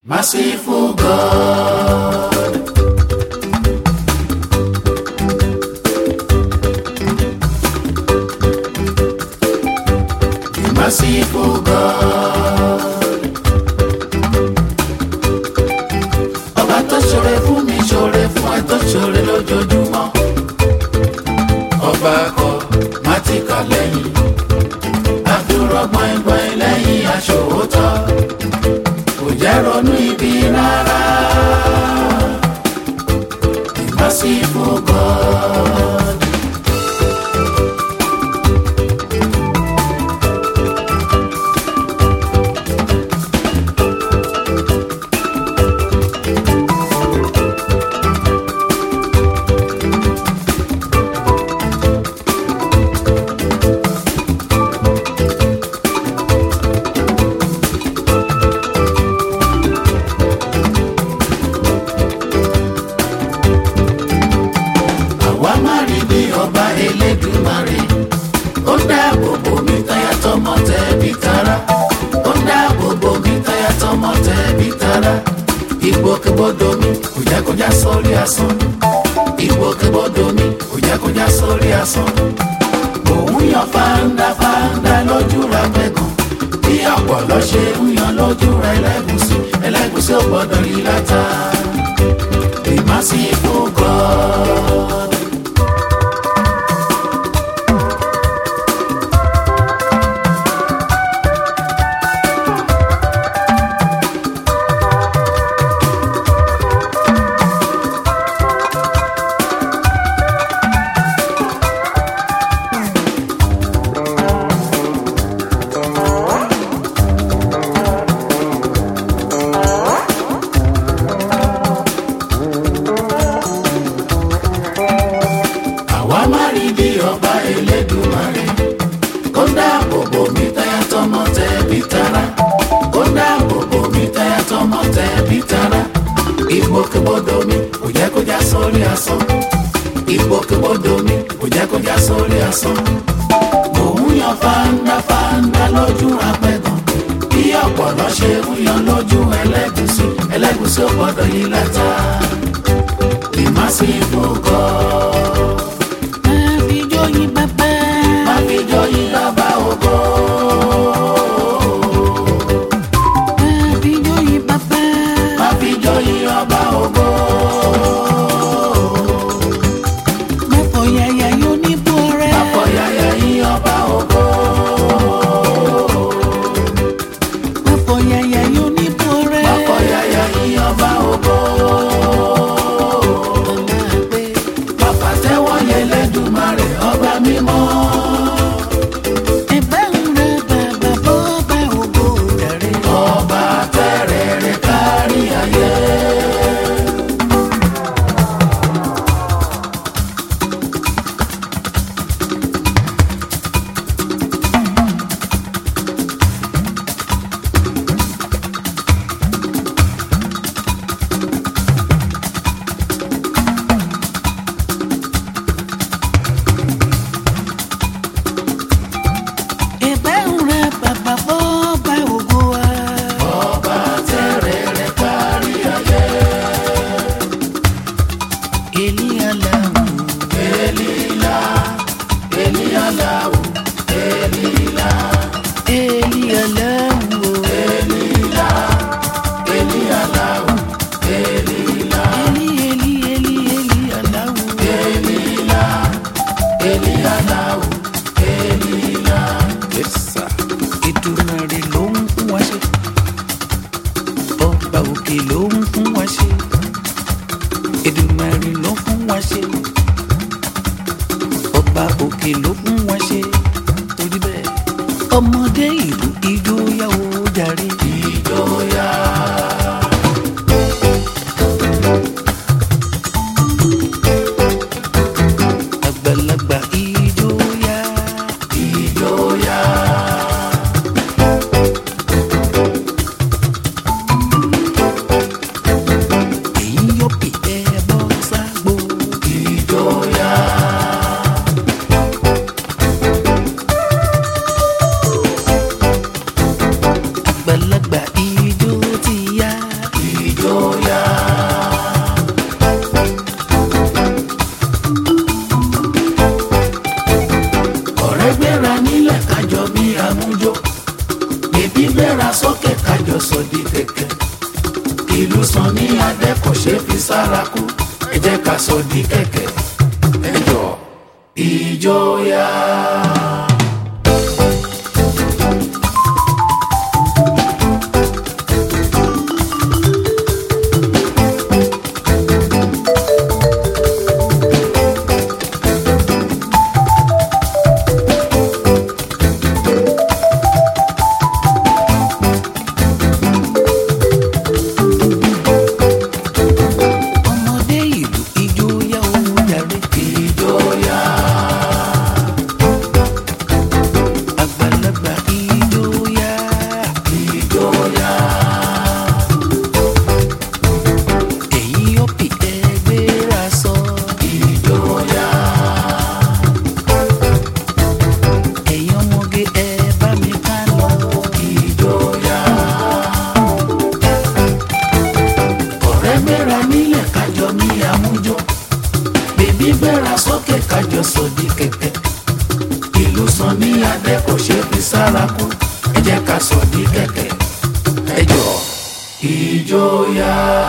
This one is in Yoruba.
Merciful God. The merciful God. Ọba tó ṣoore fún mi ṣoore fún ẹ tó ṣoore lójoojúmọ́. Ọba kọ má ti kà lẹ́yìn. Àdúrà gbọ̀ngbọ̀n lẹ́yìn aṣòótọ́. Kò jẹ́ ronú ibi rárá. The merciful God. àwa má rí bí ọba elédùmarè ó dáàbò bò mí táyà tọmọ tẹbí tará ó dáàbò bò mí táyà tọmọ tẹbí tará ìgbòkègbodò mi kò jẹ́ kó já sórí asán ìgbòkègbodò mi kò jẹ́ kó já sórí asán òun yan fáńdá fáńdá lójú ra gbẹ̀gàn bí ọ̀pọ̀lọ́ ṣe ń yan lójú ra ẹlẹ́gùsí ẹlẹ́gùsí ò gbọ́dọ̀ rí látà the merciful God. àwa má rí bí ọba elédùmarè kó dáàbò bò mí táyà tọmọ tẹbí tará kó dáàbò bò mí táyà tọmọ tẹbí tará ìgbòkègbodò mi kò jẹ́ kó já sórí asán ìgbòkègbodò mi kò jẹ́ kó já sórí asán òun yan fáńdá fáńdá lójú apẹ̀gàn bí ọ̀pọ̀lọ́ ṣe ń yan lójú ẹlẹ́gùsí ẹlẹ́gùsí ò gbọ́dọ̀ yí látà the merciful God. Máa fi jóyin bàbá. má fi joyin lọ́ba ògo. Máa fi jóyin bàbá. má fi joyin ọba ògo. Má fọ yàyà yóò ní bú ọrẹ. má fọ yàyà yín ọba ògo. Má fọ yàyà yóò ní bú ọrẹ. má fọ yàyà yín ọba ògo. Máa gbé. má pàtẹ́wọ́ yẹn lẹ́dùnmarè ọba mímọ́. Ẹ̀bá ń ra bàbá bọ́ bá ògo rẹ̀. ọba tẹ́rẹ̀ẹ́rẹ́ kárí ayé. Ẹ̀bá ń ra bàbá bọ́ bá ògo wa. ọba tẹ́rẹ̀ẹ́rẹ́ kárí ayé. Èlíyàláwù. elila elialawo elila Èlíyàláwù. elila elialawo elila Èlí èlí èlí èlíyàláwù. elila elialawo elila. Èdùmàrè ló ń fún wa ṣe. Ọba òkè ló ń fún wa ṣe. Èdùmàrè ló fún wa ṣe. Ọba òkè ló fún wa ṣe. Torí bẹ́ẹ̀. Ọmọdé ìlú ijó yá o jàre. ìjọya Àgbàlagbà ijó yá. ìjọya Èyí yóò pè é bọ́ ságbó. ìjọya Àgbàlagbà kẹ̀kẹ́ ìlú sàn ní adé kò ṣe fi sára kú ẹ jẹ́ ká sọ di kẹ̀kẹ́ ẹ jọ ìjọya. ọmọdé ìlú ijó yá o jàre. ìjọya. àgbàlagbà ijó yá. ìjọya. ẹ̀yin ọ̀pì ẹgbẹ́ra sọ. ìjọya. ẹ̀yin ọmọge ẹ bá mi ká lọ. ìjọya. ọ̀rẹ́ gbéra nílẹ̀ kájọ ní àmújọ bèbí gbéra sókè kájọ sọ̀dí kẹ̀kẹ́ ìlú sàn ní adé kò ṣe fi sára kú ẹ jẹ́ ká sọ̀dí kẹ̀kẹ́ ẹ jọ ìjọya.